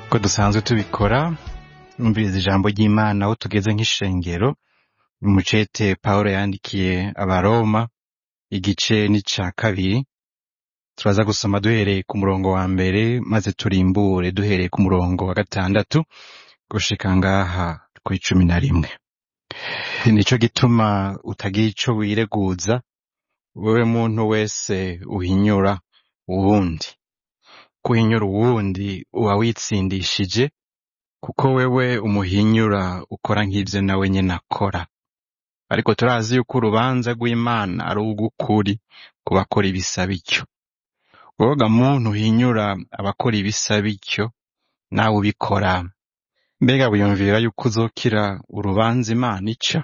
ko dusanzwe tubikora numviriza ijambo ry'imana aho tugeze nk'ishengero mu cete pawulo yandikiye abaroma igice n'ica kabiri turaza gusoma duhereye ku murongo wa mbere maze turimbure duhereye ku murongo wa gatandatu gushika ngaha kw'icumi na rimwe nico gituma utagira ico wireguza wewe muntu wese uhinyura uwundi kuhinyura uwundi uba witsindishije kuko wewe umuhinyura ukora nk'ivyo nawe nyene akora ariko turazi yuko urubanza rw'imana ari urw'ukuri ku bakora ibisa bityo woga muntu uhinyura abakora ibisa bityo nawe ubikora mbega wiyumvira yuko uzokira urubanza imana ica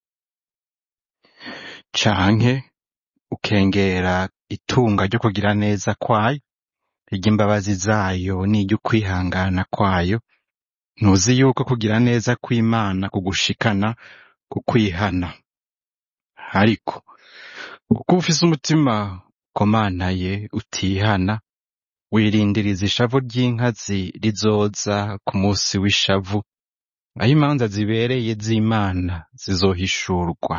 canke ukengera itunga ryo kugira neza kwayo iry'imbabazi zayo n'iry'ukwihangana kwayo ntuzi yuko kugira neza kw'imana kugushikana ku kwihana ariko kuko ufise umutima ukomantaye utihana wirindiriza ishavu ry'inkazi rizoza ku musi w'ishavu aho imanza zibereye z'imana zizohishurwa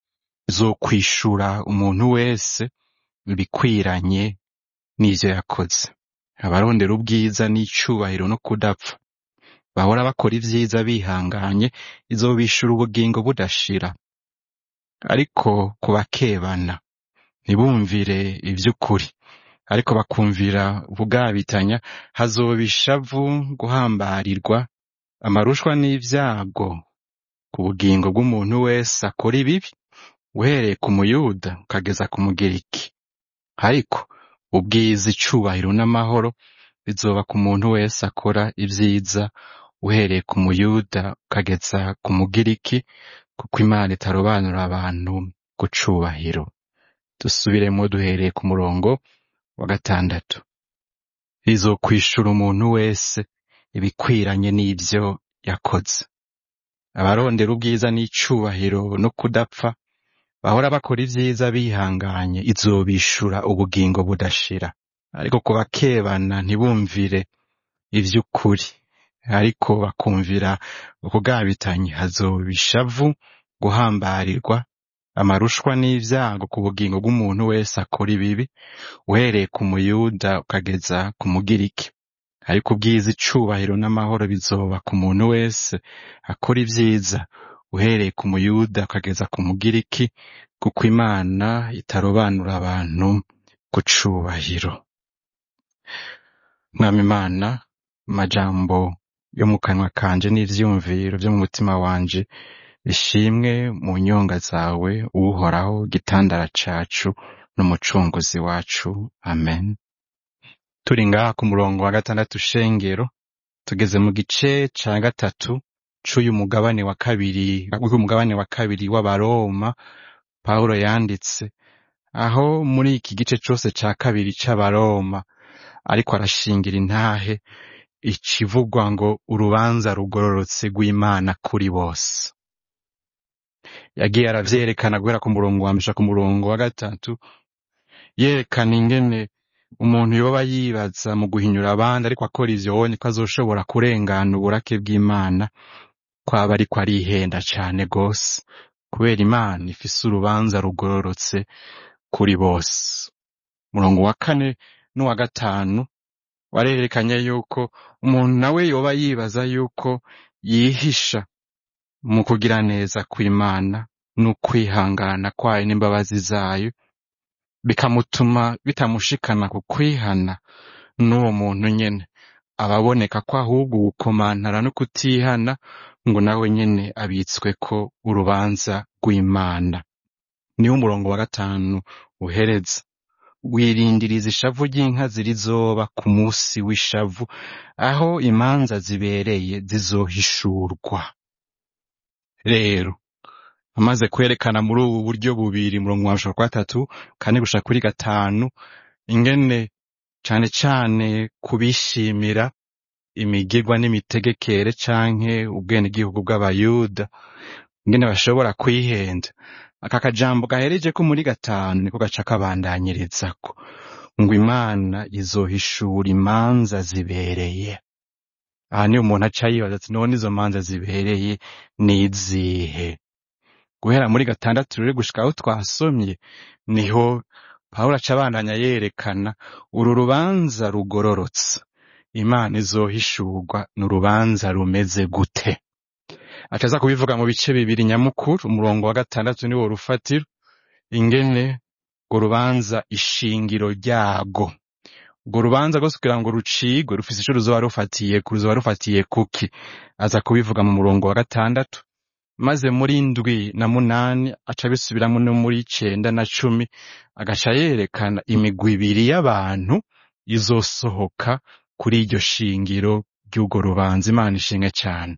zokwishura umuntu wese ibikwiranye n'ivyo yakoze abarondera ubwiza n'icubahiro no kudapfa bahora bakora ivyiza bihanganye izobishura ubugingo budashira ariko kubakebana ntibumvire ivy'ukuri ariko bakumvira ubugabitanya hazoba ishavu guhambarirwa amarushwa n'ivyago ku bugingo bw'umuntu wese akora ibibi uhereye ku muyuda ukageza ku mugiriki ariko ubwiza icubahiro n'amahoro bizoba ku muntu wese akora ivyiza uhereye ku muyuda ukageza ku mugiriki kuko imana itarobanura abantu ku cubahiro dusubiremo duhereye ku murongo wa gatandatu rizokwishura umuntu wese ibikwiranye n'ivyo yakoze abarondera ubwiza n'icubahiro no kudapfa bahora bakora ivyiza bihanganye izobishura ubugingo budashira ariko ku bakebana ntibumvire ivy'ukuri ariko bakumvira ukugabitanya hazoba ishavu guhambarirwa amarushwa n'ivyago ku bugingo bw'umuntu wese akora ibibi uhereye ku muyuda ukageza ku mugiriki ariko ubwiza icubahiro n'amahoro bizoba ku muntu wese akora ivyiza uhereye ku muyuda ukageza ku mugiriki kuko imana itarobanura abantu ku cubahiro mwami imana amajambo yo mu kanwa kanje n'ivyiyumviro vyo mu mutima wanje ishimwe mu nyonga zawe uhoraho gitandara cacu n'umucunguzi wacu amen turi ngaha ku murongo wa gatandatu shengero tugeze mu gice ca gatatu c'uyu mugabane wa kabiri w'umugabane wa kabiri w'abaroma pawulo yanditse aho muri iki gice cose ca kabiri c'abaroma ariko arashingira intahe ikivugwa ngo urubanza rugororotse rw'imana kuri bose yagiye aravyerekana guhera ku murongo wa mbere ku murongo wa gatatu yerekana ingene umuntu yoba yibaza mu guhinyura abandi ariko akora ivyo wonye ko azoshobora kurengana uburake bw'imana kwaba ariko arihenda cane gose kubera imana ifise urubanza rugororotse kuri bose umurongo wa kane n'uwa gatanu warerekanye yuko umuntu nawe yoba yibaza yuko yihisha mu kugira neza kw'imana n'ukwihangana kwayo n'imbabazi zayo bikamutuma bitamushikana ku kwihana n'uwo muntu nyene ababoneka ko ahubwo gukomantara no kutihana ngo nawe nyene abitsweko urubanza rw'imana niwo umurongo wa gatanu uhereza wirindiriza ishavu ry'inkazi rizoba ku musi w'ishavu aho imanza zibereye zizohishurwa rero amaze kwerekana muri ubu buryo bubiri murongo wa wa gatatu kane gushika kuri gatanu ingene cane cane kubishimira imigirwa n'imitegekere canke ubwenegihugu bw'abayuda ingene bashobora kwihenda aka kajambo gahereje ko muri gatanu niko gaca kabandanyirizako ngo imana izohishura imanza zibereye aha niyo umuntu aca yibaza ati none izo manza zibereye nizihe guhera muri gatandatu rero gushika aho twasomye niho pawulo aca abandanya yerekana uru rubanza rugororotse imana izohishurwa ni urubanza rumeze gute acaza kubivuga mu bice bibiri nyamukuru umurongo wa gatandatu niwo rufatiro ingene urwo rubanza ishingiro ryago urwo rubanza rwose kugira ngo rucigwe rufise ico ruzoba rufatiye ku ruzoba rufatiye kuki aza kubivuga mu murongo wa gatandatu maze muri ndwi na munani aca abisubiramo no muri icenda na cumi agaca yerekana imigwi ibiri y'abantu izosohoka kuri iryo shingiro ry'urwo rubanza imana ishinge cyane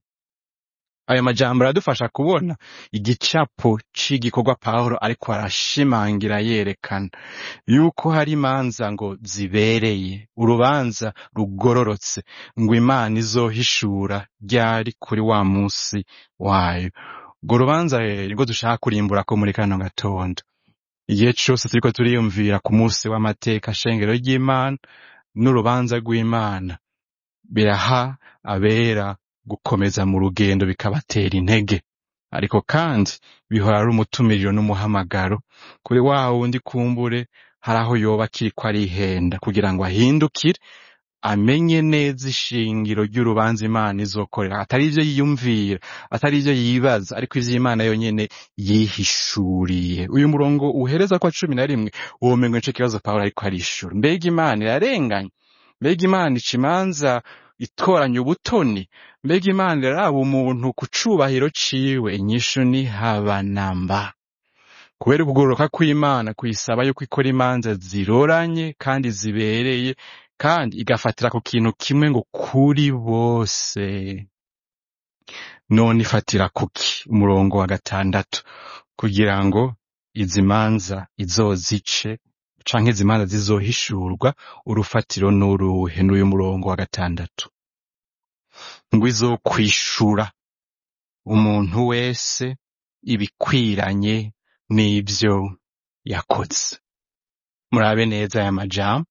ayo majambo aradufasha kubona igicapo c'igikorwa pawulo ariko arashimangira yerekana yuko hari imanza ngo zibereye urubanza rugororotse ngo imana izohishura ryari kuri wa munsi wayo urwo rubanza rero nirwo dushaka kurimbura ko muri kano gatondo igihe cose turiko turiyumvira ku munsi w'amateka shengero ry'imana n'urubanza rw'imana biraha abera gukomeza mu rugendo bikabatera intege ariko kandi bihora ari umutumiriro n'umuhamagaro kuri wa wundi kumbure hari aho yoba akiriko arihenda kugira ngo ahindukire amenye neza ishingiro ry'urubanza imana izokorera atari ivyo yiyumvira atari ivyo yibaza ariko ivyo imana yonyene yihishuriye uyu murongo uhereza kwa cumi na rimwe womengo nico kibazo pawulo ariko arishura mbega imana irarenganya mbega imana ica imanza itoranya ubutoni mbega imana iraraba umuntu ku cubahiro ciwe inyishu ni habanamba kubera ukugororoka kw'imana kuyisaba yuko ikora imanza ziroranye kandi zibereye kandi igafatira ku kintu kimwe ngo kuri bose none ifatira kuki umurongo wa gatandatu kugira ngo izi manza izozice canke izi manza zizohishurwa urufatiro n'uruhe n'uyu murongo wa gatandatu ngo izokwishura umuntu wese ibikwiranye n'ivyo yakoze murabe neza aya majambo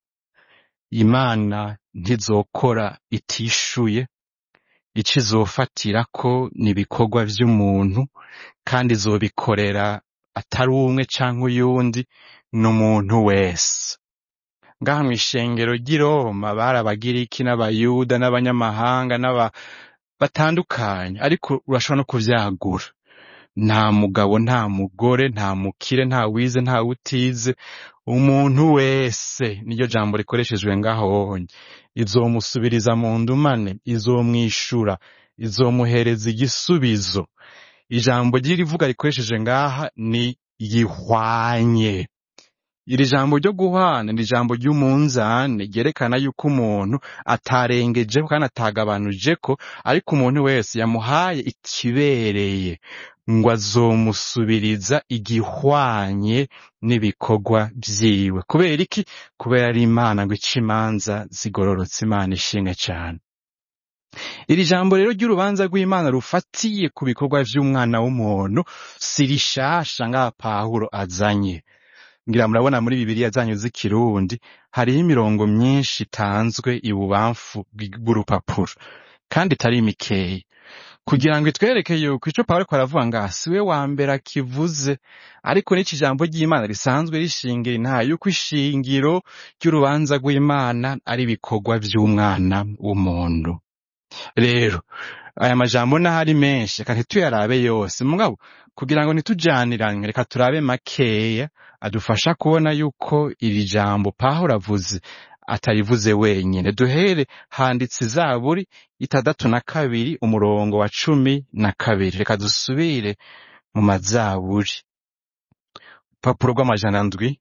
imana ntizokora itishuye ico izofatirako ni ibikorwa vy'umuntu kandi izobikorera atari umwe canke uyundi n'umuntu wese ngaha mw'ishengero ry'i Roma bari abagiriki n'abayuda n'abanyamahanga n'aba batandukanye ariko urashobora no kuvyagura nta mugabo nta mugore nta mukire nta wize nta utize umuntu wese niryo jambo rikoreshejwe ngaho honye izomusubiriza mu ndumane izomwishura izomuhereza igisubizo ijambo ry'irivuga rikoresheje ngaha ni yihwanye iri jambo ryo guhana ni ijambo ry'umunzane ryerekana yuko umuntu atarengejeho kandi atagabanujeko ariko umuntu wese yamuhaye ikibereye ngo azomusubiriza igihwanye n'ibikorwa vyiwe kubera iki kubera ari imana ngo ica imanza zigororotse imana ishinga cane iri jambo rero ry'urubanza rw'imana rufatiye ku bikorwa vy'umwana w'umuntu si rishasha ngaha pawulo azanye ngira murabona muri bibiliya zanyu z'ikirundi hariho imirongo myinshi itanzwe ibubamfu bw'urupapuro kandi itari mikeya kugira ngo itwereke yuko ico pawulo ariko aravuga ngaha si we wa mbere akivuze ariko n'iki jambo ry'imana risanzwe rishingira intaha yuko ishingiro ry'urubanza rw'imana ari ibikorwa vy'umwana w'umuntu rero aya majambo n'ahari menshi reka ntituyarabe yose mugabo kugira ngo ntitujanirane reka turabe makeya adufasha kubona yuko iri jambo pawulo avuze atarivuze wenyine duhere handitse izaburi itandatu na kabiri umurongo wa cumi na kabiri reka dusubire mu mazaburi urupapuro rw'amajana ndwi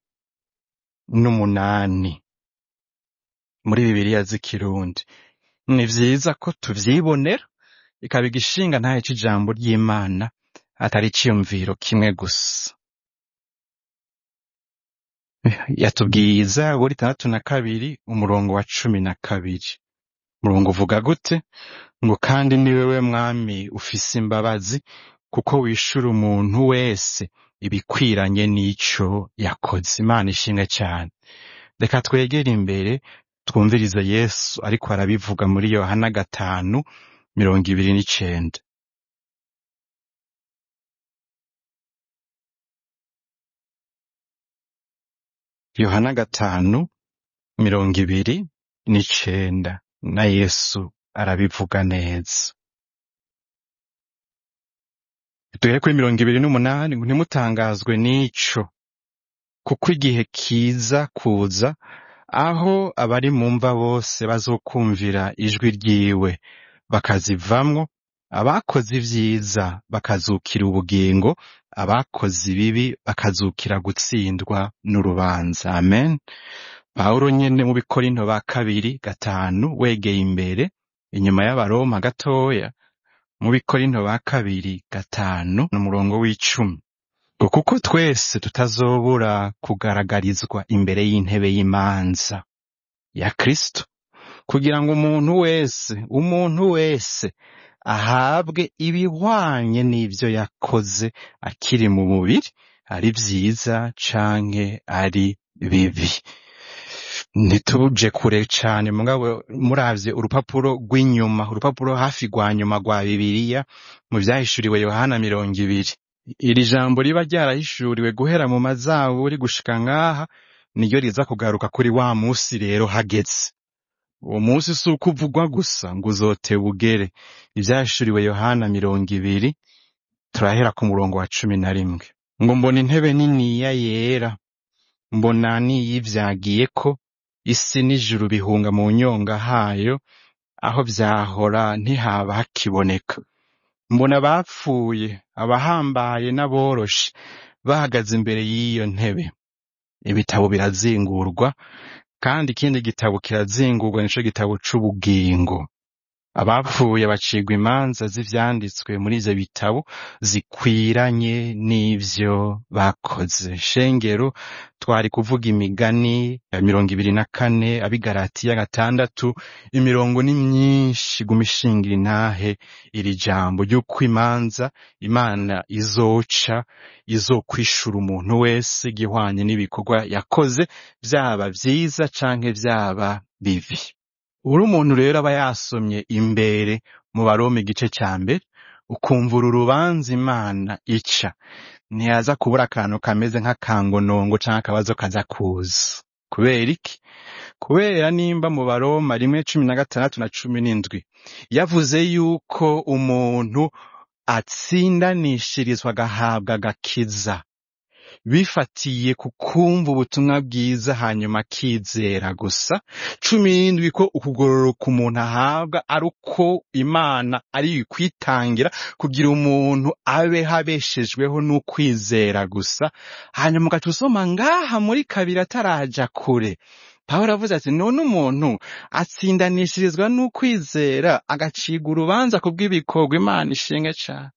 n'umunani muri bibiliya z'ikirundi ni vyiza ko tuvyibonera ikaba igishinga ntahe c'ijambo ry'imana atari iciyumviro kimwe gusa yatubwiye izaburi itandatu na kabiri umurongo wa cumi na kabiri umurongo uvuga gute ngo kandi ni wewe mwami ufise imbabazi kuko wishura umuntu wese ibikwiranye n'ico yakoze imana ishinga cyane reka twegere imbere twumvirize yesu ariko arabivuga muri yohana gatanu mirongo ibiri n'icenda yohana gatanu mirongo ibiri n'icenda na yesu arabivuga neza duhere kuri mirongo ibiri n'umunani ngo ntimutangazwe n'ico kuko igihe kiza kuza aho abari mu mva bose bazokumvira ijwi ryiwe bakazivamwo abakoze ivyiza bakazukira ubugingo abakoze ibibi bakazukira gutsindwa n'urubanza amen pawulo nyene mu bikorinto ba kabiri gatanu wegeye imbere inyuma y'abaroma gatoya mu bikorinto ba kabiri gatanu n'umurongo w'icumi ngo kuko twese tutazobura kugaragarizwa imbere y'intebe y'imanza ya kristo kugira ngo umuntu wese umuntu wese ahabwe ibihwanye n'ivyo yakoze akiri mu mubiri ari vyiza canke ari bibi ntituje kure cane mugabo muravye urupapuro rw'inyuma urupapuro hafi rwa nyuma rwa bibiliya mu vyahishuriwe yohana mirongo ibiri iri jambo riba ryarahishuriwe guhera mu mazaburi gushika ngaha niryo riza kugaruka kuri wa musi rero hageze uwo munsi si uko uvugwa gusa ngo uzoteba ugere ivyahishuriwe yohana mirongo ibiri turahera ku murongo wa cumi na rimwe ngo mbona intebe niniya yera mbona niyivyagiyeko isi n'ijuru bihunga mu nyonga hayo aho vyahora ntihaba hakiboneka mbona abapfuye abahambaye n'aboroshe bahagaze imbere y'iyo ntebe ibitabo birazingurwa kandi ikindi gitabo kirazingurwa nico gitabo c'ubugingo abapfuye bacigwa imanza z'ivyanditswe muri ivyo bitabo zikwiranye n'ivyo bakoze shengero twari kuvuga imigani ya mirongo ibiri na kane abigaratiya gatandatu imirongo ni myinshi guma ishingira intahe iri jambo ry'uko imanza imana izoca izokwishura umuntu wese gihwanye n'ibikorwa yakoze vyaba vyiza canke vyaba bibi uri umuntu rero aba yasomye imbere mu baroma igice ca mbere ukumva uru rubanza imana ica ntiyaza kubura akantu kameze nk'akangonongo canke akabazo kaza kuza kubera iki kubera nimba mu baroma rimwe cumi na gatandatu na cumi n'indwi yavuze yuko umuntu atsindanishirizwa agahabwa agakiza bifatiye ku kumva ubutumwa bwiza hanyuma akizera gusa cumi n'indwi ko ukugororoka umuntu ahabwa ari uko imana ari kwitangira kugira umuntu abeho abeshejweho n'ukwizera gusa hanyuma ugaca usoma ngaha muri kabiri ataraja kure pawulo avuze ati none umuntu atsindanishirizwa n'ukwizera agacibwa urubanza kubw'ibikorwa imana ishinge cane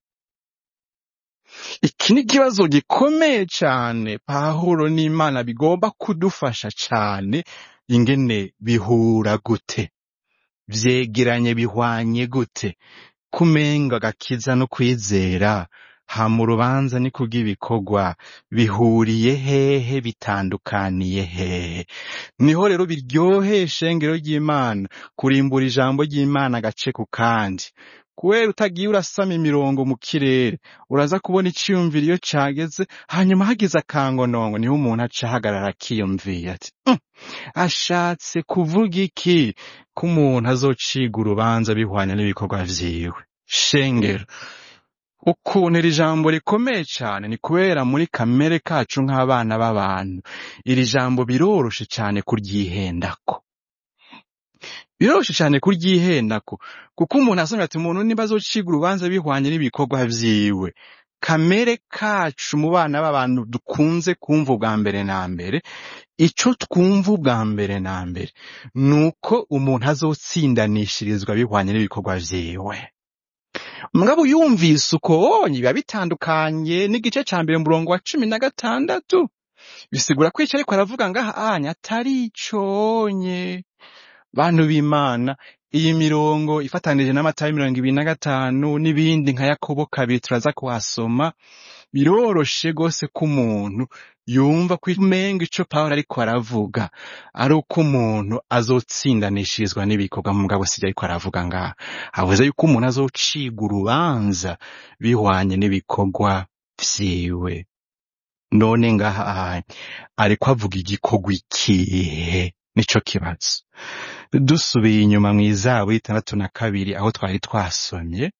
iki ni ikibazo gikomeye cane pawulo n'imana bigomba kudufasha cane ingene bihura gute vyegeranye bihwanye gute kumenga agakiza no kwizera hama urubanza ni kubw'ibikorwa bihuriye hehe bitandukaniye hehe niho rero biryoheye ishengero ry'imana kurimbura ijambo ry'imana agace ku kandi kubera utagiye urasama imirongo mu kirere uraza kubona iciyumviro iyo cageze hanyuma hagize akangonongo niho umuntu aca ahagarara akiyumvira ati "Mm, ashatse kuvuga iki ko umuntu azociga urubanza bihwanye n'ibikorwa vyiwe shengero ukuntu iri jambo rikomeye cane ni kubera muri kamere kacu nk'abana b'abantu iri jambo biroroshe cane kuryihendako biroroshe cane kuryihendako kuko umuntu asomye ati umuntu niba azociga urubanza bihwanye n'ibikorwa vyiwe kamere kacu mu bana b'abantu dukunze kumva ubwa mbere na mbere ico twumva ubwa mbere na mbere ni uko umuntu azotsindanishirizwa bihwanye n'ibikorwa vyiwe mugabo yumvise uko wonye biba bitandukanye n'igice ca mbere mu murongo wa cumi na gatandatu bisigura ko ico ariko aravuga ngaha anya atari iconye bantu b'imana iyi mirongo ifatanije n'amatayo mirongo ibiri na gatanu n'ibindi nka yakobo kabiri turaza kuhasoma biroroshe rwose ko umuntu yumva ko umenga ico pawulo ariko aravuga ari uko umuntu azotsindanishirizwa n'ibikorwa mugabo sivyo ariko aravuga ngaha avuze yuko umuntu azocigwa urubanza bihwanye n'ibikorwa vyiwe none ngaha ariko avuga igikorwa ikihe nico kibazo dusubiye inyuma mw'izabu y'itandatu na kabiri aho twari twasomye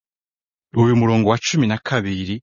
uyu murongo wa cumi na kabiri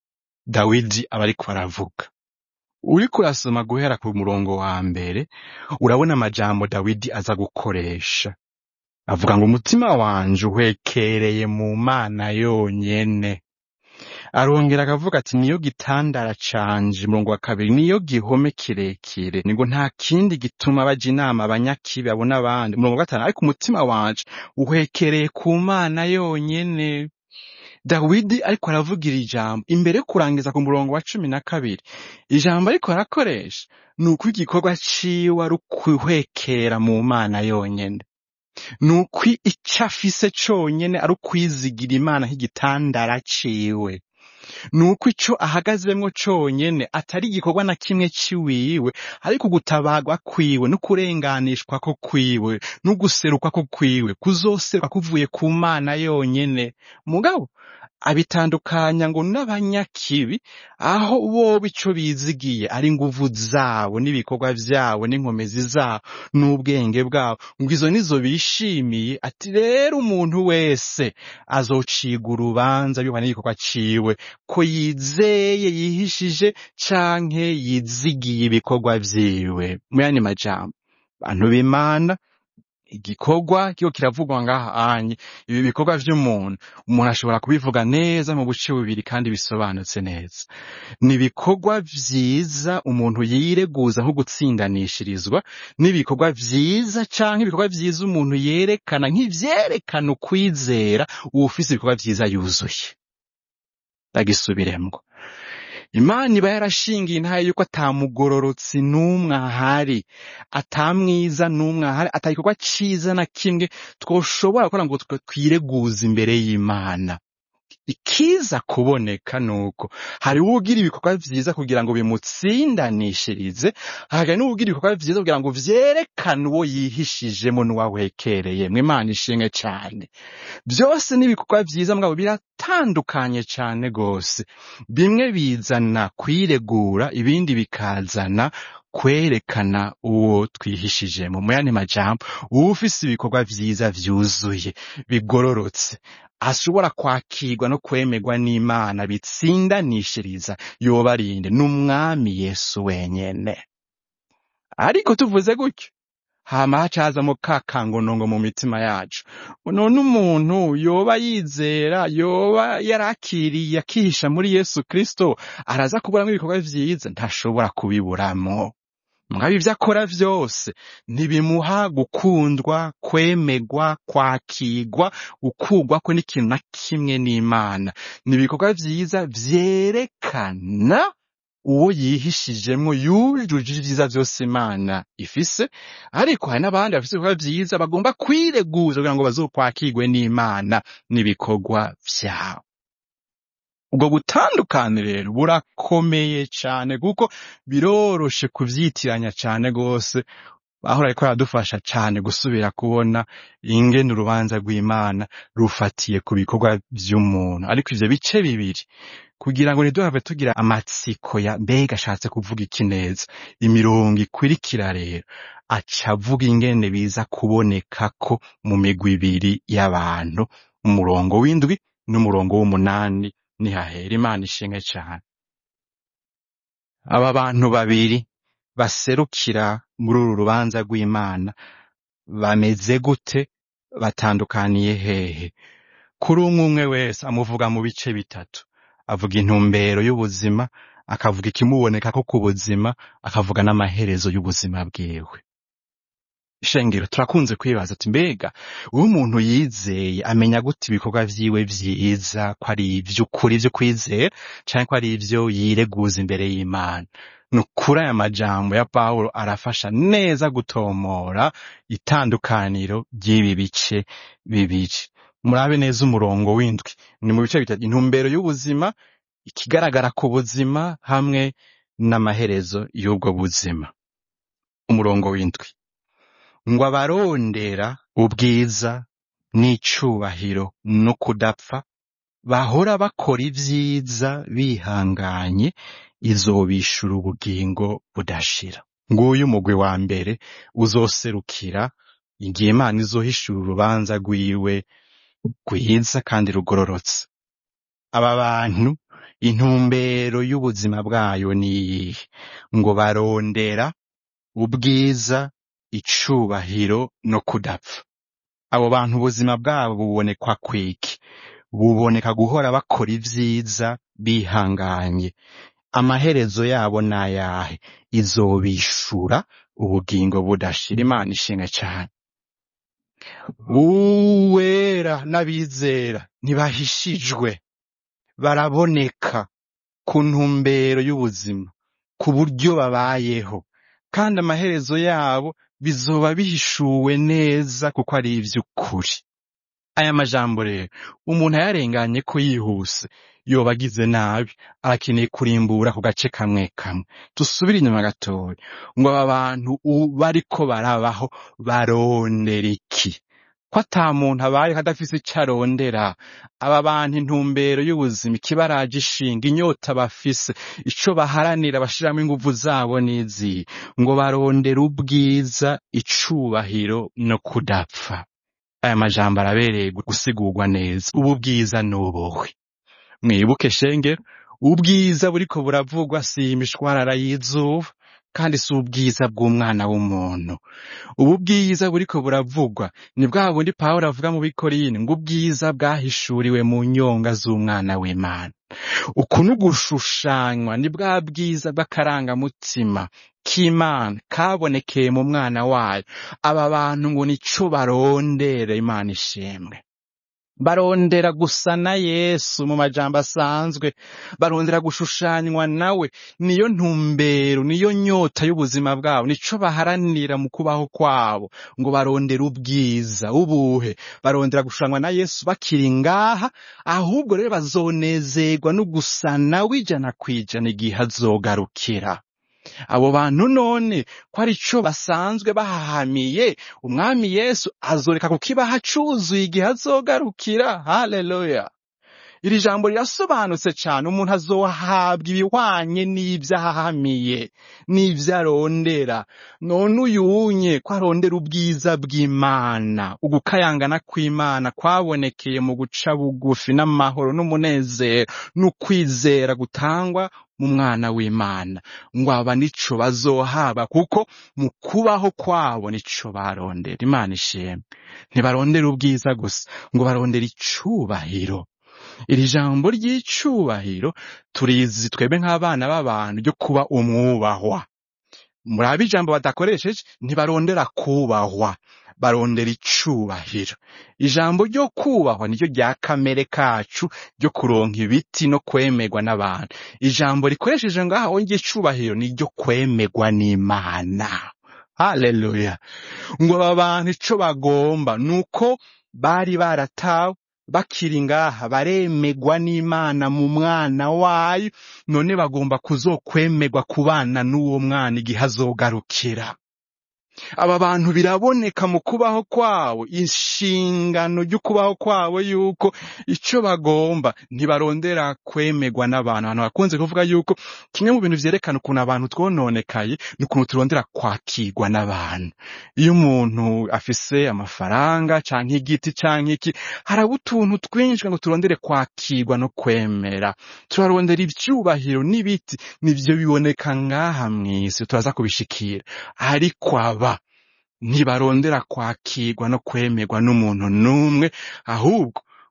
dawidi aba ariko aravuga uriko urasoma guhera ku murongo wa mbere urabona amajambo dawidi aza gukoresha avuga ngo umutima wanje uhwekereye mu mana yonyene arongera akavuga ati niyo gitandara canje umurongo wa kabiri niyo gihome kirekire ni ngo nta kindi gituma baja inama abanyakibi abo n'abandi umurongo wa gatanu ariko umutima wanje uhwekereye ku mana yonyene dawidi ariko aravugira ijambo imbere yo kurangiza ku murongo wa cumi na kabiri ijambo ariko arakoresha ni uko igikorwa ciwe ari ukuhwekera mu mana yonyene ni uko ico afise conyene ari ukwizigira imana nk'igitandara ciwe ni uko ico ahagazemwo conyene atari igikorwa na kimwe ciwiwe ariko gutabarwa kwiwe no kurenganishwa ko kwiwe no guserukwa ko kwiwe kuzoseruka kuvuye ku mana yonyene mugabo abitandukanya ngo n'abanyakibi aho bobo ico bizigiye ari inguvu zabo n'ibikorwa vyabo n'inkomezi zabo n'ubwenge bwabo ngo izo nizo bishimiye ati rero umuntu wese azocigwa urubanza bihwana n'igikorwa ciwe ko yizeye yihishije canke yizigiye ibikorwa vyiwe muyandi majambo bantu b'imana igikorwa kiko kiravugwa ngaha anye ibi bikorwa vy'umuntu umuntu ashobora kubivuga neza mu buce bubiri kandi bisobanutse neza ni ibikorwa vyiza umuntu yireguza nko gutsindanishirizwa n'ibikorwa vyiza canke ibikorwa vyiza umuntu yerekana nk'ivyerekana ukwizera uwufise ibikorwa vyiza yuzuye ndagisubiremwo imana iba yarashingiye intaye yuko atamugororotsi n'umwe ahari atamwiza n'umwe ahari atagikorwa ciza na kimwe twoshobora gukora ngo twe twireguze imbere y'imana ikiza kuboneka nuko hari uwugira ibikorwa vyiza kugira ngo bimutsindanishirize hakagira n'uwugira ibikorwa vyiza kugira ngo vyerekane uwo yihishijemo n'uwahwekereye mwe imana ishimwe cane byose n'ibikorwa vyiza mugabo biratandukanye cane gose bimwe bizana kwiregura ibindi bikazana kwerekana uwo twihishijemo mu yandi majambo uwufise ibikorwa vyiza vyuzuye bigororotse ashobora kwakirwa no kwemerwa n'imana bitsindanishiriza yobarinde n'umwami yesu wenyene ariko tuvuze gutyo hama hacazamo ka kangonongo mu mitima yacu none umuntu yoba yizera yoba yarakiriye akihisha muri yesu kristo araza kuburamwo ibikorwa vyiza ntashobora kubiburamwo mugabo ivyo akora vyose ntibimuha gukundwa kwemerwa kwakirwa gukurwako n'ikintu na kimwe n'imana ni ibikorwa vyiza vyerekana uwo yihishijemwo yujuje ivyiza vyose imana ifise ariko hari n'abandi bafise ibikorwa vyiza bagomba kwireguza kugira ngo bazokwakirwe n'imana n'ibikorwa vyabo ubwo butandukane rero burakomeye cane kuko biroroshe kuvyitiranya cane gose aho ariko aradufasha cane gusubira kubona ingene urubanza rw'imana rufatiye ku bikorwa vy'umuntu ariko ivyo bice bibiri kugira ngo ntiduhave tugira amatsiko ya mbega ashatse kuvuga iki neza imirongo ikurikira rero aca avuga ingene biza kuboneka ko mu migwi ibiri y'abantu umurongo w'indwi n'umurongo w'umunani nihahera imana ishinge cane aba bantu babiri baserukira muri uru rubanza rw'imana bameze gute batandukaniye hehe kuri umwe umwe wese amuvuga mu bice bitatu avuga intumbero y'ubuzima akavuga ikimuboneka ko ku buzima akavuga n'amaherezo y'ubuzima bwiwe shengero turakunze kwibaza ati mbega uwo umuntu yizeye amenya gute ibikorwa vyiwe vyiza ko ari ivy'ukuri vyo kwizera canke ko ari ivyo yireguza imbere y'imana ni ukuri aya majambo ya pawulo arafasha neza gutomora itandukaniro ry'ibi bice bibiri murabe neza umurongo w'indwi ni mu bice bitatu intumbero y'ubuzima ikigaragara ku buzima hamwe n'amaherezo y'ubwo buzima umurongo w'indwi ngo abarondera ubwiza n'icubahiro no kudapfa bahora bakora ivyiza bihanganye izobishura ubugingo budashira nguyu umugwi wa mbere uzoserukira igihe imana izohishura urubanza rwiwe rwiza kandi rugororotse aba bantu intumbero y'ubuzima bwayo ni iyihe ngo barondera ubwiza icubahiro no kudapfa abo bantu ubuzima bwabo bubonekwa kwiki buboneka guhora bakora ivyiza bihanganye amaherezo yabo nayahe izobishura ubugingo budashira imana ishinga cyane uwera n'abizera ntibahishijwe baraboneka ku ntumbero y'ubuzima ku buryo babayeho kandi amaherezo yabo bizoba bihishuwe neza kuko ari ivy'ukuri aya majambo rero umuntu ayarenganye ko yihuse yoba agize nabi arakeneye kurimbura ku gace kamwe kamwe dusubire inyuma gatoya ngo aba bantu u- bariko barabaho barondera iki ko ata muntu abayeho adafise ico arondera aba bantu intumbero y'ubuzima ikibaraje ishinga inyota bafise ico baharanira bashiramo inguvu zabo n'izihe ngo barondera ubwiza icubahiro no kudapfa aya majambo arabereye gusigurwa neza ubu bwiza nubuhwe mwibuke shengero ubwiza buriko buravugwa si imishwarara y'izuba kandi si ubwiza bw'umwana w'umuntu ubu bwiza buriko buravugwa ni bwa bundi pawulo avuga mu bikorine ngo ubwiza bwahishuriwe mu nyonga z'umwana w'imana uku ni ugushushanywa ni bwa bwiza bw'akarangamutima k'imana kabonekeye mu mwana wayo aba bantu ngo nico barondera imana ishimwe barondera gusa na yesu mu majambo asanzwe barondera gushushanywa nawe niyo ntumbero niyo nyota y'ubuzima bwabo nico baharanira mu kubaho kwabo ngo barondera ubwiza ubuhe barondera gushushanywa na yesu bakiri ngaha ahubwo rero bazonezerwa no gusa nawe ijana kwijana igihe azogarukira abo bantu none ko ari cyo basanzwe bahahamiye umwami yesu azoreka kukibaha cuzuye igihe azogarukira haleluya iri jambo rirasobanutse cyane umuntu azohabwa ibihwanye n'ibyo ahahamiye n'ibyo arondera none uyunye ko arondera ubwiza bw'imana ugukayangana kw'imana kwabonekeye mu guca bugufi n'amahoro n'umunezero n'ukwizera gutangwa mu mwana w'imana ngo aba nico bazohaba kuko mu kubaho kwabo nico barondera imana ishimwe ntibarondera ubwiza gusa ngo barondera icubahiro iri jambo ry'icubahiro turizi twebwe nk'abana b'abantu ryo kuba umwubahwa murabe ijambo badakoresheje ntibarondera kubahwa barondera icubahiro ijambo ryo kubahwa niryo rya kamere kacu ryo kuronka ibiti no kwemerwa n'abantu ijambo rikoresheje ngaho wongeye icubahiro niryo kwemerwa n'imana haleluya ngo aba bantu ico bagomba nuko bari baratawe bakiri ngaha baremegwa n'imana mu mwana wayo none bagomba kuzokwemerwa kubana n'uwo mwana igihe azogarukira aba bantu biraboneka mu kubaho kwabo inshingano y'ukubaho kwabo yuko icyo bagomba ntibarondera kwemerwa n'abantu abantu bakunze kuvuga yuko kimwe mu bintu vyerekana ukuntu abantu twononekaye ni ukuntu turondera kwakirwa n'abantu iyo umuntu afise amafaranga canke igiti canke iki haraba utuntu twinshi ngo turondere kwakirwa no kwemera turarondera ivyubahiro n'ibiti nivyo biboneka ngaha mw'isi turaza kubishikira ariko aba ntibarondera kwakirwa no kwemerwa n'umuntu n'umwe ahubwo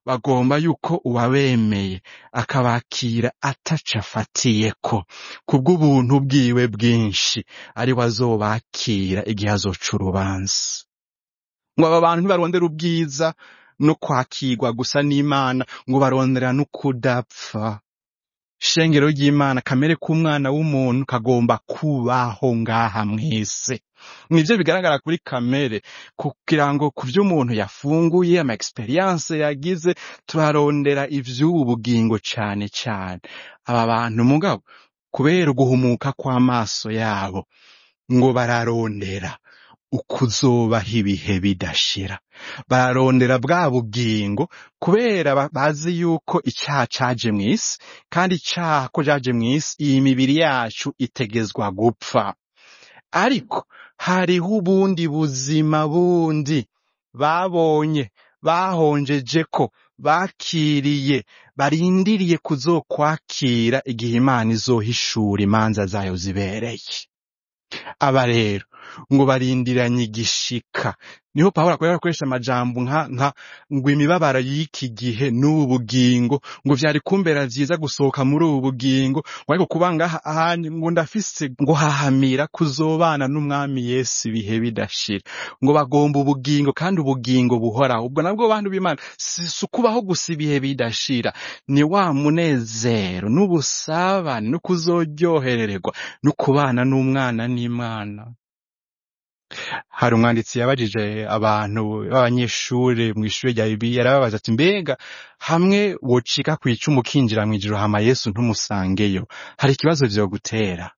bagomba yuko uwabemeye akabakira ataco afatiyeko kubw'ubuntu bwiwe bwinshi ari we azobakira igihe azoca urubanza ngo aba bantu ntibarondera ubwiza no kwakirwa gusa n'imana ngo barondera no kudapfa shengero ry'imana kamere k'umwana w'umuntu kagomba kubaho ngaha mwese nivyo bigaragara kuri kamere kugira ngo ku vyo umuntu yafunguye ama experience yagize turarondera ivy'ubu bugingo cane cane aba bantu mugabo kubera uguhumuka kw'amaso yabo ngo bararondera ukuzobaho ibihe bidashira bararondera bwa bugingo kubera ba- bazi yuko icyaha caje mw'isi kandi icyaha ko caje mw'isi iyi mibiri yacu itegezwa gupfa ariko hariho ubundi buzima bundi babonye bahonjeje ko bakiriye barindiriye kuzokwakira igihe imana izohishura imanza zayo zibereye aba rero ngo barindiranye igishika niho pawulo akorera akoresha amajambo nka nka ngo imibabaro y'iki gihe n'ubu bugingo ngo vyari kumbera vyiza gusohoka muri ubu bugingo ngo ariko kuba ngaha ahandi ngo ndafise ngo hahamira kuzobana n'umwami yesu ibihe bidashira ngo bagomba ubugingo kandi ubugingo buhoraho ubwo nabwo bantu b'imana si si ukubaho gusa ibihe bidashira ni wa munezero n'ubusabane no kuzoryoherererwa no kubana n'umwana n'imana hari umwanditsi yabajije abantu b'abanyeshuri mu ishuri rya bibiliya yarababaza ati mbega hamwe wocika ku icumu ukinjira mw'ijuru hama yesu ntumusangeyo hari ikibazo vyogutera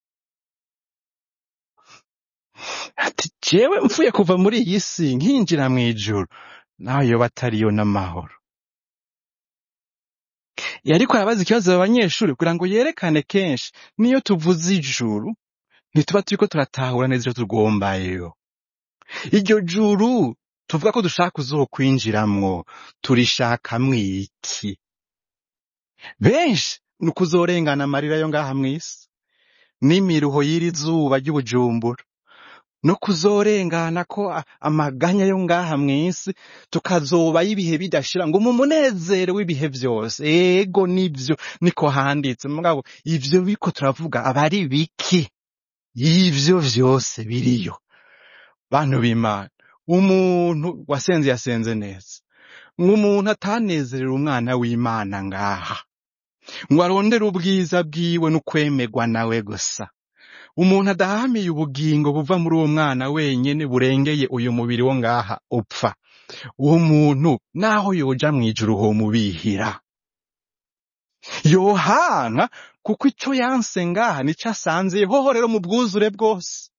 ati jewe mvuye kuva muri iyi si nkinjira mw'ijuru nawe yoba atariyo n'amahoro yariko arabaza ikibazo abo banyeshuri kugira ngo yerekane kenshi niyo tuvuze ijuru ntituba turiko turatahura neza ico tugombayo iryo juru tuvuga ko dushaka kuzokwinjiramwo turishakamwo iki benshi ni ukuzorengana amarira yo ngaha mw'isi n'imiruho y'iri zuba ry'ubujumbura no kuzorengana ko a- amaganya yo ngaha mw'isi tukazobayo ibihe bidashira ngo mu munezero w'ibihe vyose ego nivyo niko handitse mugabo ivyo biko turavuga aba ari biki y'ivyo vyose biriyo bantu b'imana umuntu wasenze yasenze neza nk'umuntu atanezerera umwana w'imana ngaha ngo arondere ubwiza bwiwe n'ukwemerwa nawe gusa umuntu adahamiye ubugingo buva muri uwo mwana wenyene burengeye uyu mubiri wo ngaha upfa uwo muntu naho yoja mw'ijuru homubihira yohanka kuko ico yanse ngaha nico asanze hoho rero mu bwuzure bwose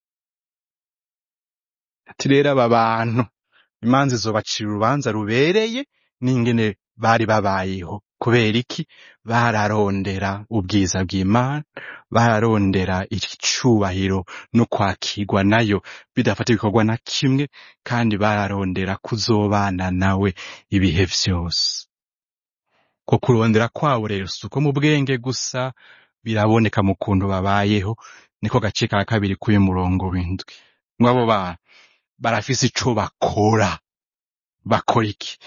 ati rero aba bantu imanza izobacira urubanza rubereye n'ingene bari babayeho kubera iki bararondera ubwiza bw'imana bararondera icubahiro no kwakirwa nayo bidafata ibikorwa na kimwe kandi bararondera kuzobana nawe ibihe vyose ko kurondera kwabo rero si uko mu bwenge gusa biraboneka mu kuntu babayeho niko gace ka kabiri k'uyu murongo w'indwi ngo abo bantu barafise ico bakora bakora iki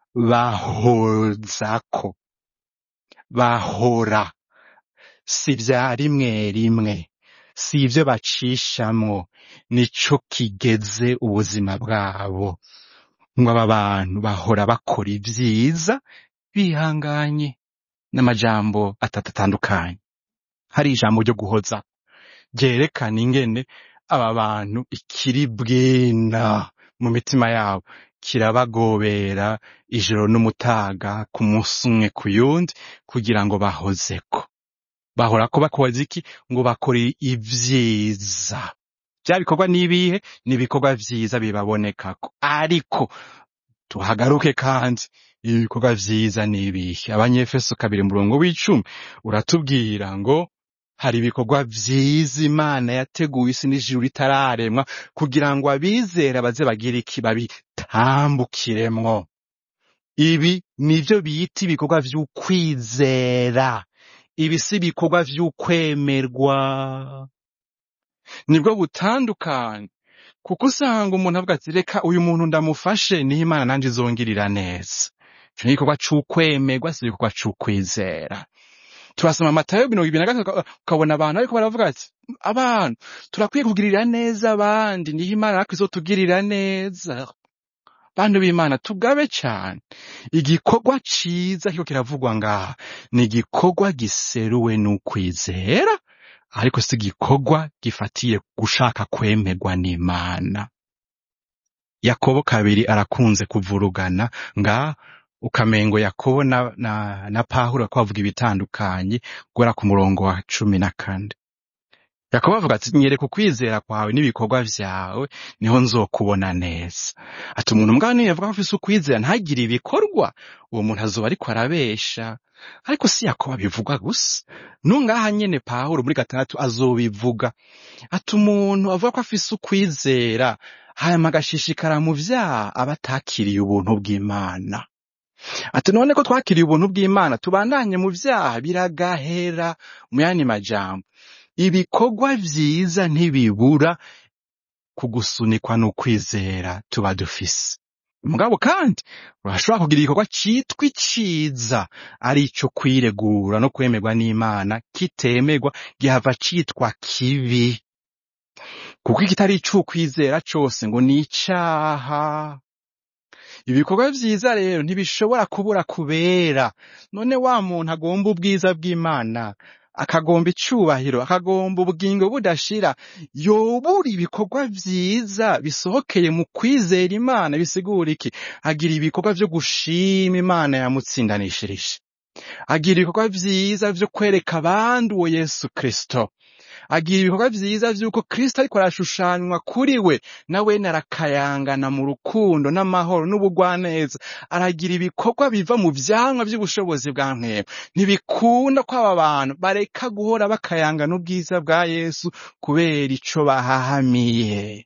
bahozako bahora si vya rimwe rimwe si ivyo bacishamwo nico kigeze ubuzima bwabo ngo aba bantu bahora bakora ivyiza bihanganye n'amajambo atatu atandukanye hari ijambo ryo guhoza ryerekana ingene aba bantu ikiri bwina mu mitima yabo kirabagobera ijoro n'umutaga ku munsi umwe ku yundi kugira ngo bahozeko bahora ko bakoze iki ngo bakore ivyiza vya bikorwa n'ibihe ni ibikorwa vyiza bibabonekako ariko tuhagaruke kandi ibikorwa vyiza n'ibihe abanyefeso kabiri murongo w'icumi uratubwira ngo hari ibikorwa vyiza imana yateguye isi n'ijuru ritararemwa kugira ngo abizera baze bagire iki babitambukiremwo ibi nivyo bita ibikorwa vy'ukwizera ibi si ibikorwa vy'ukwemerwa nibwo butandukanye kuko usanga umuntu avuga ati reka uyu muntu ndamufashe niho imana nanje izongirira neza ico ni igikorwa c'ukwemerwa si igikorwa c'ukwizera turasoma matayo mirongo ibiri na gatatu uka- ukabona abantu ariko baravuga ati abantu turakwiye kugirira neza abandi niho imana natwe izotugirira neza bantu b'imana tugabe cyane igikorwa ciza kiko kiravugwa ngaha ni igikorwa giseruwe n'ukwizera ariko si igikorwa gifatiye gushaka kwemerwa n'imana yakobo kabiri arakunze kuvurugana nga ukamengo yakobo na, na, na pahuro ko bavuga ibitandukanye guhera ku murongo wa cumi na kane yakobo avuga ati nyereka ukwizera kwawe n'ibikorwa vyawe niho nzokubona neza ati umuntu mbwa niyo yavuga ko afise ukwizera ntagire ibikorwa uwo muntu azoba ariko arabesha ariko si yakobo bivugwa gusa nungaha nyene pawulo muri gatandatu azobivuga ati umuntu avuga ko afise ukwizera hanyuma agashishikara mu vyaha aba atakiriye ubuntu bw'imana ati none ko twakiriye ubuntu bw'imana tubandanye mu vyaha biragahera mu yandi majambo ibikorwa vyiza ntibibura kugusunikwa n'ukwizera tuba dufise mugabo kandi urashobora kugira igikorwa citwa iciza ari ico kwiregura no kwemerwa n'imana kitemerwa gihava citwa kibi kuko ikitari ic'ukwizera cose ngo ni icaha ibikorwa vyiza rero ntibishobora kubura kubera none wa muntu agomba ubwiza bw'imana akagomba icubahiro akagomba ubugingo budashira yobura ibikorwa vyiza bisohokeye mu kwizera imana bisigura iki agira ibikorwa vyo gushima imana yamutsindanishirije agira ibikorwa vyiza vyo kwereka abandi uwo yesu kristo agira ibikorwa vyiza vy'uko kristo ariko arashushanywa kuri we nawene arakayangana mu rukundo n'amahoro n'ubugwaneza aragira ibikorwa biva mu vyamwa vy'ubushobozi bwa mpwemu ntibikunda ko aba bantu bareka guhora bakayangana ubwiza bwa yesu kubera ico bahahamiye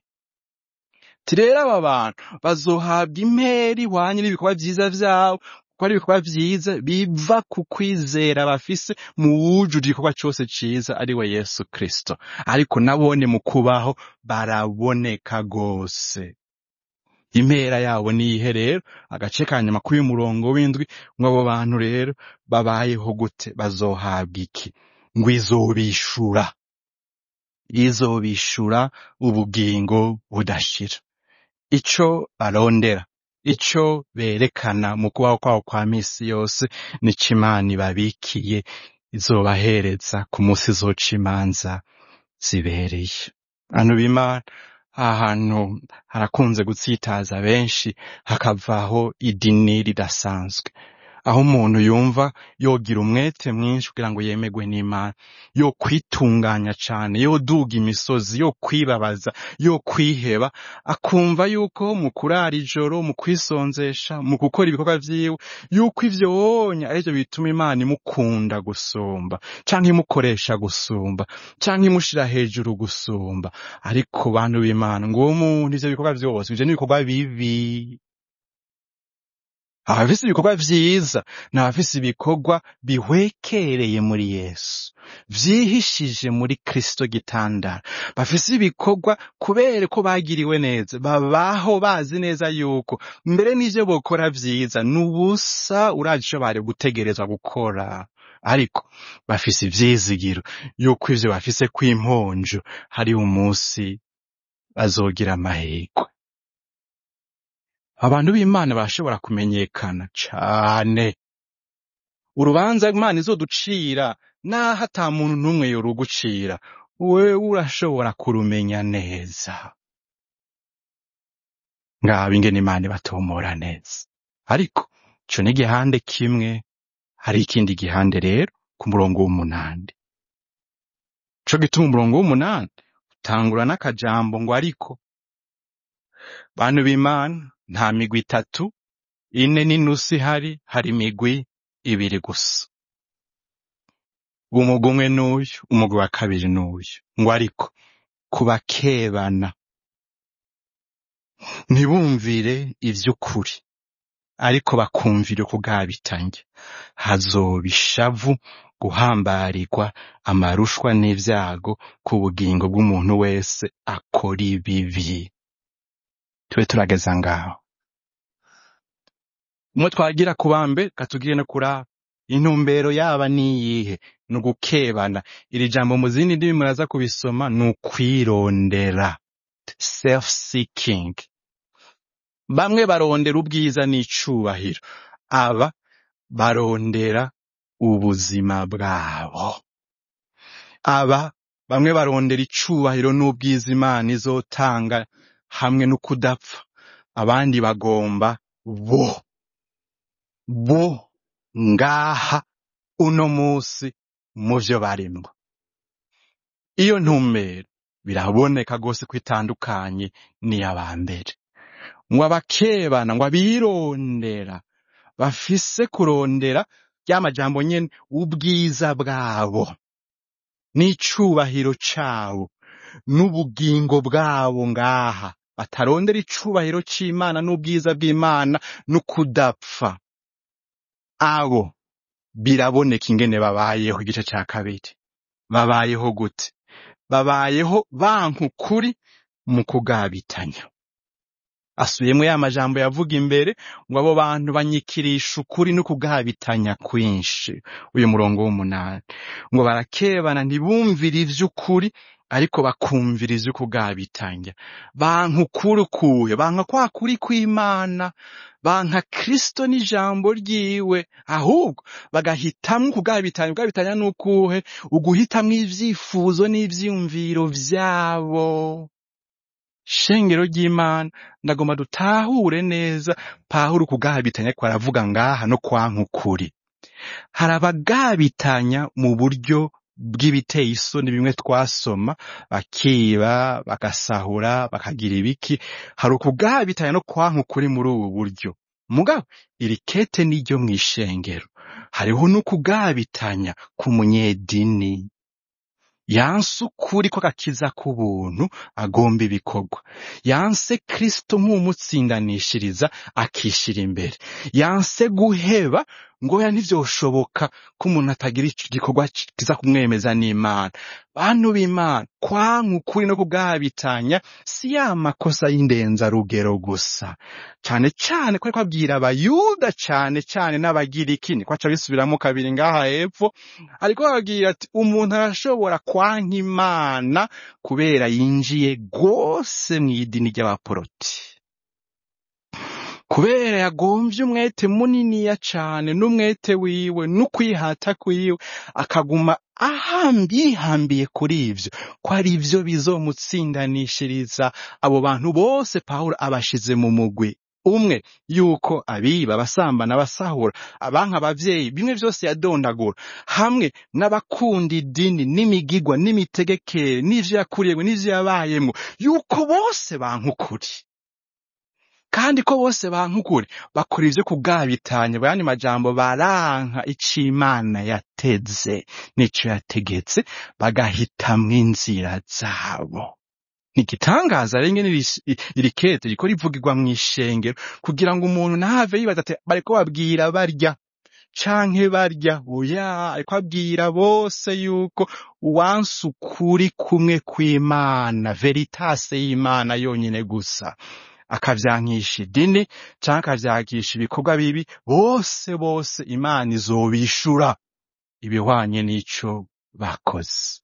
Ati rero aba bantu bazohabwa impera ihwanye n'ibikorwa vyiza vyabo kuko ari ibikorwa vyiza biva ku kwizera bafise mu wujuje igikorwa cose ciza ari we yesu kristo ariko nabone mu kubaho baraboneka gose impera yabo niyihe rero agace ka nyuma k'uyu murongo w'indwi ngo abo bantu rero babayeho gute bazohabwa iki ngo izobishura izobishura ubugingo budashira ico barondera ico berekana mu kubaho kwabo kwa misi yose nico imana ibabikiye izobahereza ku munsi izoca imanza zibereye bantu b'imana aha hantu harakunze gutsitaza benshi hakavaho idini ridasanzwe aho umuntu yumva yogira umwete mwinshi kugira ngo yemerwe n'imana yo kwitunganya cane yo duga imisozi yo kwibabaza yo kwiheba akumva yuko mu kurara ijoro mu kwisonzesha mu gukora ibikorwa vyiwe yuko ivyo wonya arivyo bituma imana imukunda gusumba canke imukoresha gusumba canke imushira hejuru gusumba ariko bantu b'imana ngo uwo muntu ivyo bikorwa vyose ivyo n'ibikorwa bibi abafise ibikorwa vyiza ni abafise ibikorwa bihwekereye muri yesu vyihishije muri kristo gitandara bafise ibikorwa kubera ko bagiriwe neza babaho bazi neza yuko mbere n'ivyo bokora vyiza ni ubusa urazi ico bari gutegerezwa gukora ariko bafise ivyizigiro yuko ivyo bafise kw'imponjo hari umunsi bazogira amahirwe abantu b'imana barashobora kumenyekana cane urubanza imana izoducira naho ata muntu n'umwe yorugucira wewe urashobora kurumenya neza ngaba ingene imana ibatomora neza ariko ico ni igihande kimwe hari ikindi gihande rero ku murongo w'umunani co gituma umurongo w'umunani utangura n'akajambo ngo ariko bantu b'imana nta migwi itatu ine n'inusu ihari hari imigwi ibiri gusa umugwi umwe n'uyu umugwi wa kabiri n'uyu ngo ariko kubakebana ntibumvire ivy'ukuri ariko bakumvira ukugabitanya hazoba ishavu guhambarirwa amarushwa n'ivyago ku bugingo bw'umuntu wese akora ibibi tube turageza ngaho umwe twagira ku bambe katugire no kuri intumbero yaba niyihe ni ugukebana iri jambo mu zindi ndimi muraza kubisoma ni ukwirondera self seeking bamwe barondera ubwiza n'icubahiro aba barondera ubuzima bwabo aba bamwe barondera icubahiro n'ubwiza imana izotanga hamwe no kudapfa abandi bagomba bo bo ngaha uno musi mu vyo barimwo iyo ntumbero biraboneka rwose ko itandukanye n'iy'abambere ngo abakebana ngo abirondera bafise kurondera rya majambo nyene ubwiza bwabo n'icubahiro cabo n'ubugingo bwabo ngaha batarondera icubahiro c'imana n'ubwiza bw'imana n'ukudapfa abo biraboneka ingene babayeho igice ca kabiri babayeho gute babayeho banka ukuri mu kugabitanya asubiyemwo ya majambo yavuga imbere ngo abo bantu banyikirisha ukuri no kugabitanya kwinshi uyu murongo w'umunani ngo barakebana ntibumvire ivy'ukuri ariko bakumvira ivy'ukugabitanya banka ukuri ukuye banka kwa kuri kw'imana banka kristo n'ijambo ryiwe ahubwo bagahitamwo kugabitanya kugabitanya n'ukuhe uguhitamwo ivyifuzo n'ivyiyumviro vyabo shengero ry'imana ndagomba dutahure neza pawulo kugabitanya ko aravuga ngaha no kwanka ukuri hari abagabitanya mu buryo bw'ibiteye isoni bimwe twasoma bakiba bagasahura bakagira ibiki hari ukugabitanya no kwanka ukuri muri ubu buryo mugabo iri kete niryo mw'ishengero hariho n'ukugabitanya ku munyedini yanse ukuri ko agakiza k'ubuntu agomba ibikorwa yanse kristo nk'umutsindanishiriza akishira imbere yanse guheba ngo ya ntivyoshoboka ko umuntu atagira igikorwa kiza kumwemeza n'imana bantu b'imana kwanka ukuri no kugabitanya si ya makosa y'indenzarugero gusa cane cane ko ariko abwira abayuda cane cane n'abagiriki niko aca bisubiramo kabiri ngaha hepfo ariko bababwira ati umuntu arashobora kwanka imana kubera yinjiye rwose mw'idini ry'abaporoti kubera yagomvye umwete muniniya cane n'umwete wiwe n'ukwihata kwiwe akaguma ahambi yihambiye kuri ivyo ko ari vyo bizomutsindanishiriza abo bantu bose pawulo abashize mu mugwi umwe yuko abiba abasambana abasahura abanka abavyeyi bimwe vyose yadondagura hamwe n'abakunda idini n'imigigwa n'imitegekere n'ivyo yakuriyemwo n'ivyo yabayemwo yuko bose banka ukuri kandi ko bose banka ukuri bakora ivyo kugabitanya bayandi majambo baranka ico imana yateze n'ico yategetse bagahitamwo inzira zabo ni igitangaza rero ingene iri- iri kete riko rivugirwa mw'ishengero kugira ngo umuntu ntave yibaza ati bariko babwira barya canke barya oya ariko abwira bose yuko uwanse ukuri kumwe kw'imana veritase y'imana yonyene gusa akavyankisha idini canke akavyankisha ibikorwa bibi bose bose imana izobishura ibihwanye n'ico bakoze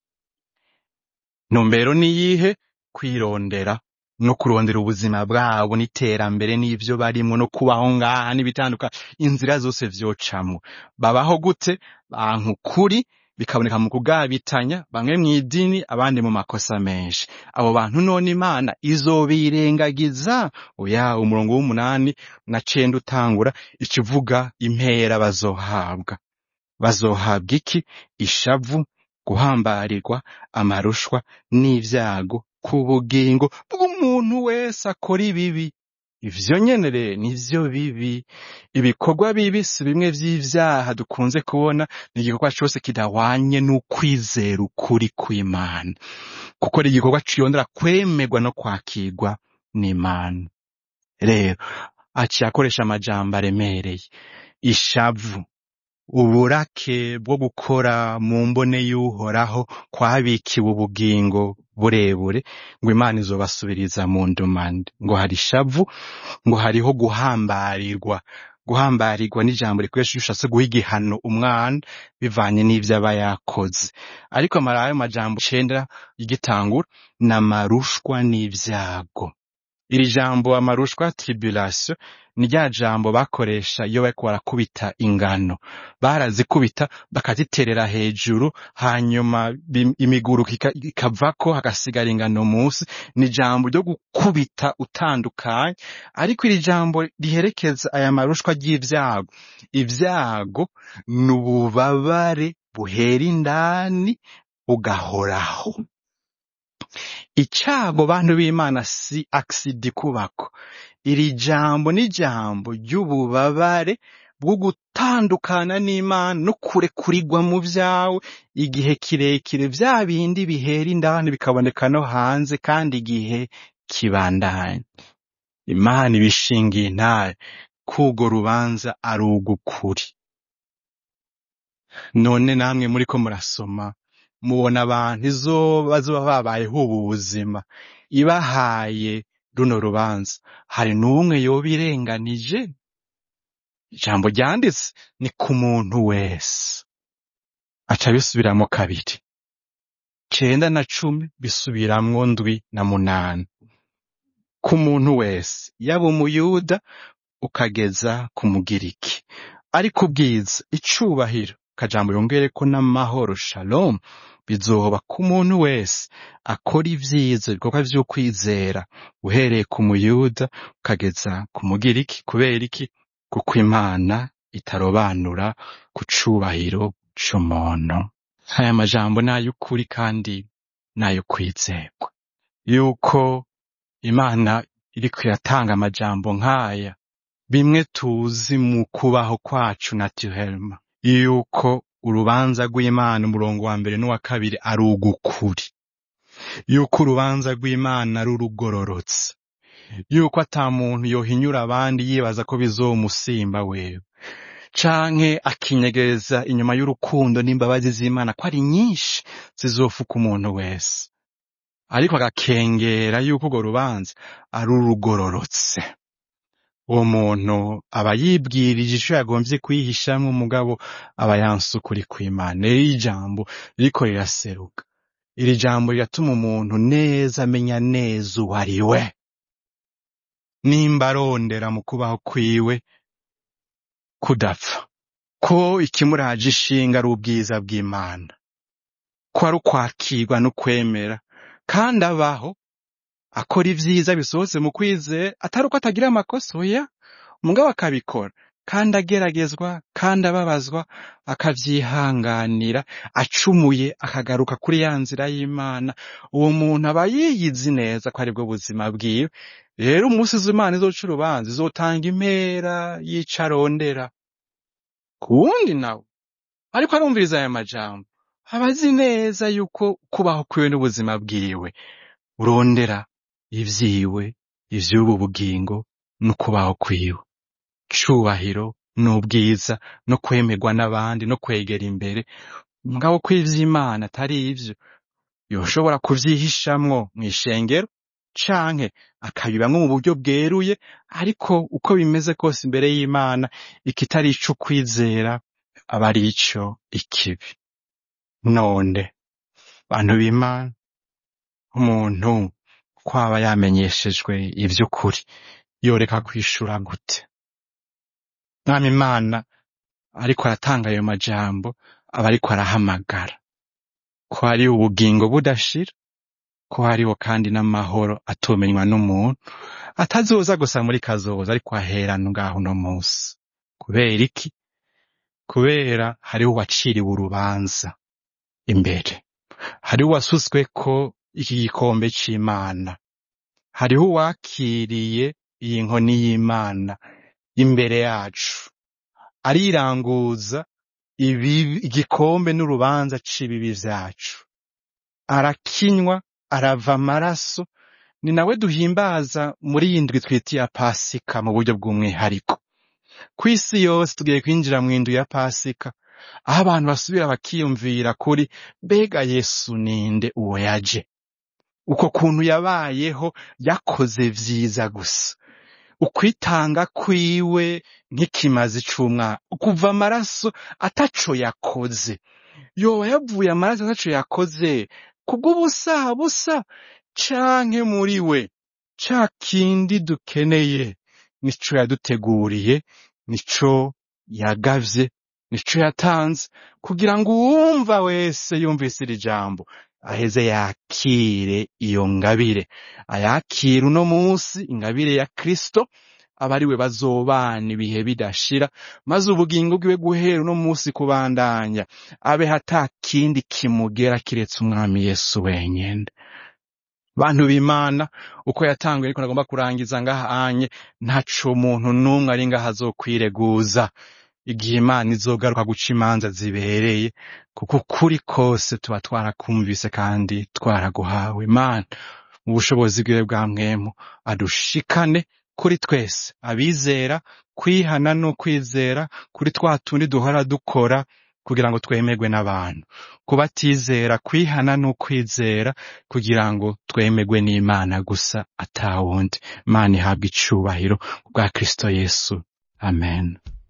ntumbero niyihe kwirondera no kurondera ubuzima bwabo n'iterambere n'ivyo barimwo no kubaho ngaha n'ibitandukanye inzira zose vyocamwo babaho gute banka ukuri bikaboneka mu kugabitanya bamwe mw'idini abandi mu makosa menshi abo bantu none imana izobirengagiza oya umurongo w'umunani na cenda utangura ikivuga impera bazohabwa bazohabwa iki ishavu guhambarirwa amarushwa n'ivyago ku bugingo bw'umuntu wese akora ibibi ivyo nyene rero nivyo bibi ibikorwa bibi si bimwe vy'ivyaha dukunze kubona ni igikorwa cose kidahwanye n'ukwizera ukuri kw'imana kuko ari igikorwa ciyondera kwemerwa no kwakirwa n'imana rero aciye akoresha amajambo aremereye ishavu uburake bwo gukora mu mbone y'uhoraho kwabikiwe ubugingo burebure ngo imana izobasubiriza mu ndumande ngo hari ishavu ngo hariho guhambarirwa guhambarirwa n'ijambo rikoresha iyo ushatse guha igihano umwana bivanye n'ivyo aba yakoze ariko amara ayo majambo icenda y'igitangura ni amarushwa n'ivyago iri jambo amarushwa tribulation ni rya jambo bakoresha iyo bariko barakubita ingano barazikubita bakaziterera hejuru hanyuma bi- imiguruka ika- ikavako hagasigara ingano munsi ni ijambo ryo gukubita utandukanye ariko iri jambo riherekeza aya marushwa ry'ivyago ivyago ni ububabare buhera indani bugahoraho icago bantu b'imana si aksidi kubako iri jambo ni jambo ry'ububabare bwo gutandukana n'imana no kurekurirwa mu vyawe igihe kirekire vya bindi bihera indani bikaboneka no hanze kandi igihe kibandanya imana ibishingiye intare k'urwo rubanza ari ugukuri none namwe muriko murasoma mubona abantu izo bazoba babayeho ubu buzima ibahaye runo rubanza hari n'umwe yoba irenganije ijambo ryanditse ni ku muntu wese aca bisubiramo kabiri cenda na cumi bisubiramwo ndwi na munani ku muntu wese yaba umuyuda ukageza ku mugiriki ariko ubwiza icubahiro kajambo yongereko n'amahoro shalom bizoba ku muntu wese akora ivyiza ibikorwa vy'ukwizera uhereye ku muyuda ukageza ku mugiriki kubera iki kuko imana itarobanura ku cubahiro c'umuntu aya majambo ni ay'ukuri kandi ni ayo kwizerwa yuko imana iriko iratanga amajambo nk'aya bimwe tuzi mu kubaho kwacu naturellement yuko urubanza rw'imana umurongo wa mbere n'uwa kabiri ari ugukuri yuko urubanza rw'imana ari urugororotse yuko ata muntu yohinyura abandi yibaza ko bizomusimba wewe canke akinyegereza inyuma y'urukundo n'imbabazi z'imana ko ari nyinshi zizofuka umuntu wese ariko agakengera yuko urwo rubanza ari urugororotse uwo muntu aba yibwirije ico yagomvye kwihishamwo umugabo aba yanse ukuri kw'imana rero iri jambo ririko riraseruka iri jambo riratuma umuntu neza amenya neza uwo ari we nimba arondera mu kubaho kwiwe kudapfa ko ikimuraje ishinga ari ubwiza bw'imana ko ari ukwakirwa no kwemera kandi abaho akora ivyiza bisohotse mu kwizera atari uko atagira amakosa oya umugabo akabikora kandi ageragezwa kandi ababazwa akavyihanganira acumuye akagaruka kuri ya nzira y'imana uwo muntu aba yiyizi neza ko aribwo buzima bwiwe rero umunsi z'imana izoca urubanza izotanga impera y'ico arondera ku wundi nawe ariko arumviriza aya majambo aba azi neza yuko kubaho kwiwe n'ubuzima bwiwe urondera ivyiwe ivy'ubu bugingo n'ukubaho kwiwe cubahiro n'ubwiza no kwemerwa n'abandi no kwegera imbere mugabo ko ivy'imana atari ivyo yoshobora kuvyihishamwo mw'ishengero canke akabibamwo mu buryo bweruye ariko uko bimeze kose imbere y'imana ikitari ico kwizera aba ari ico ikibi none bantu b'imana umuntu ko aba yamenyeshejwe ivy'ukuri yoreka kwishura gute mwami imana ariko aratanga ayo majambo aba ariko arahamagara ko hari ubugingo budashira ko hariho kandi n'amahoro atomenywa n'umuntu atazoza gusa muri kazoza ariko ahera ngaho uno munsi kubera iki kubera hariho uwaciriwe urubanza imbere hariho uwasutsweko iki gikombe c'imana hariho uwakiriye iyi nkoni y'imana imbere yacu ariranguza ibibi igikombe n'urubanza c'ibibi vyacu arakinywa arava amaraso ni nawe duhimbaza muri iyi ndwi twita iya pasika mu buryo bw'umwihariko ku isi yose tugiye kwinjira mu indwi ya pasika aho abantu basubira bakiyumvira kuri mbega yesu ninde uwo yaje uko kuntu yabayeho yakoze vyiza gusa ukwitanga kwiwe nk'ikimazi c'umwana kuva amaraso ataco yakoze yoba yavuye amaraso ataco yakoze kubw'ubusa busa canke muri we ca kindi dukeneye nico yaduteguriye nico yagavye nico yatanze kugira ngo uwumva wese yumvise iri jambo aheze yakire iyo ngabire ayakire uno munsi ingabire ya kristo aba ari we bazobana ibihe bidashira maze ubugingo bwiwe guhera uno munsi kubandanya abe hata kindi kimugera kiretse umwami yesu wenyene bantu b'imana uko yatanguye ariko nagomba kurangiza ngahanye ntaco umuntu n'umwe ari ngaho azokwireguza igihe imana izogaruka guca imanza zibereye kuko ukuri kose tuba twarakumvise kandi twaraguhawe imana mu bushobozi bwiwe bwa mwemu adushikane kuri twese abizera kwihana no kwizera kuri twa tundi duhora dukora kugira ngo twemerwe n'abantu kubatizera kwihana no kwizera kugira ngo twemerwe n'imana gusa atawundi imana ihabwa icubahiro bwa kristo yesu amen